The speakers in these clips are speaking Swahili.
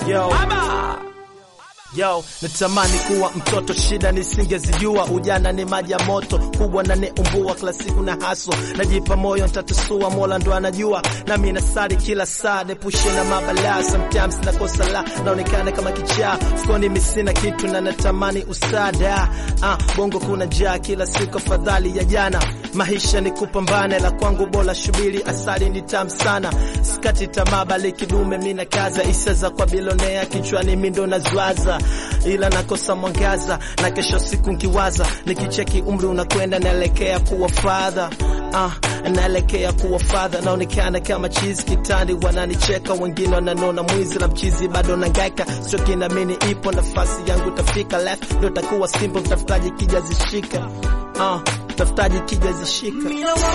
Yo. Yo, natamani kuwa mtoto, shida nisingezijua. Ujana ni maji ya moto kubwa na neumbua, kila siku na haso, najipa moyo ntatusua, Mola ndo anajua, nami nasali kila saa, nepushe na mabalaa. Sometimes nakosa la, naonekana kama kichaa, fukoni misina kitu na natamani usada. Ah, bongo kuna njaa kila siku, afadhali ya jana. Maisha ni kupambana, la kwangu bora shubiri, asali ni tamu sana, sikati tamaa, bali kidume mina kaza, isa za kwa bilonea kichwani mindo nazwaza ila nakosa mwangaza na kesho siku nkiwaza, nikicheki umri unakwenda, naelekea kuwa fadha ah, naelekea kuwa fadha, naonekana kama chizi kitandi, wananicheka wengine wananona mwizi la mchizi, bado nangaika sio kinamini, ipo nafasi yangu tafika, left ndo takuwa simple, mtafutaji kija zishika ah, mtafutaji kija zishika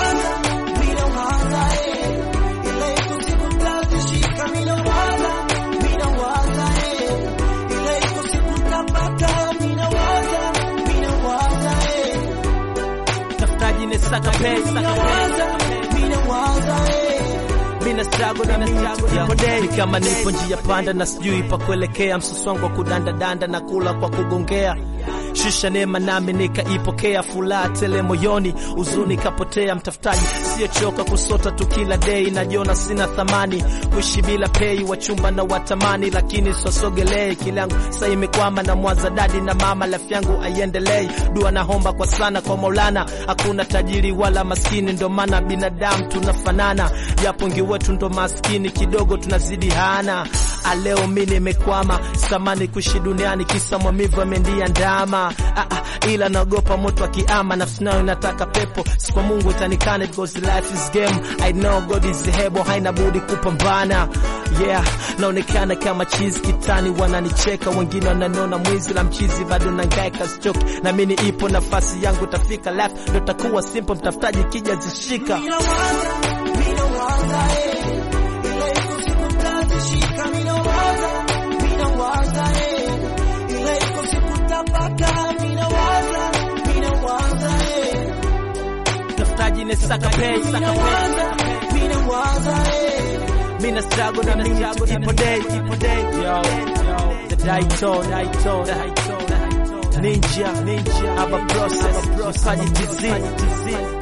tafutaji ni saka pay, saka pay. Mina struggle na struggle day ni kama nipo njia panda na sijui pa kuelekea, msusu wangu wa kudanda danda na kula kwa kugongea shisha neema nami nikaipokea, furaha tele moyoni, huzuni kapotea. Mtafutaji siyochoka kusota tu kila day, najiona sina thamani, kuishi bila pei, wachumba na watamani, lakini swasogelei kilangu sa imekwama, na mwaza dadi na mama, lafi yangu aiendelei, dua naomba kwa sana kwa Maulana, hakuna tajiri wala maskini, ndo maana binadamu tunafanana, japo wengi wetu ndo maskini kidogo, tunazidi hana aleo mi nimekwama, samani kuishi duniani, kisa mwamivu amendia ndama ah, ah, ila naogopa moto wa kiama, nafsi nayo inataka pepo, si kwa Mungu itanikana, because life is game, I know God is able, haina budi kupambana. Yeah, naonekana kama chizi kitani, wananicheka wengine wananona mwizi la mchizi, bado nangaika sichoki, na mimi ipo nafasi yangu tafika, life ndo takuwa simple, mtafutaji kija zishika tafutaji ni saka pay, saka pay. Mina struggle na struggle ipo day, ipo day. Yo, yo, the Daito, Daito, Daito, Ninja, Ninja, Aba process, Faji TZ,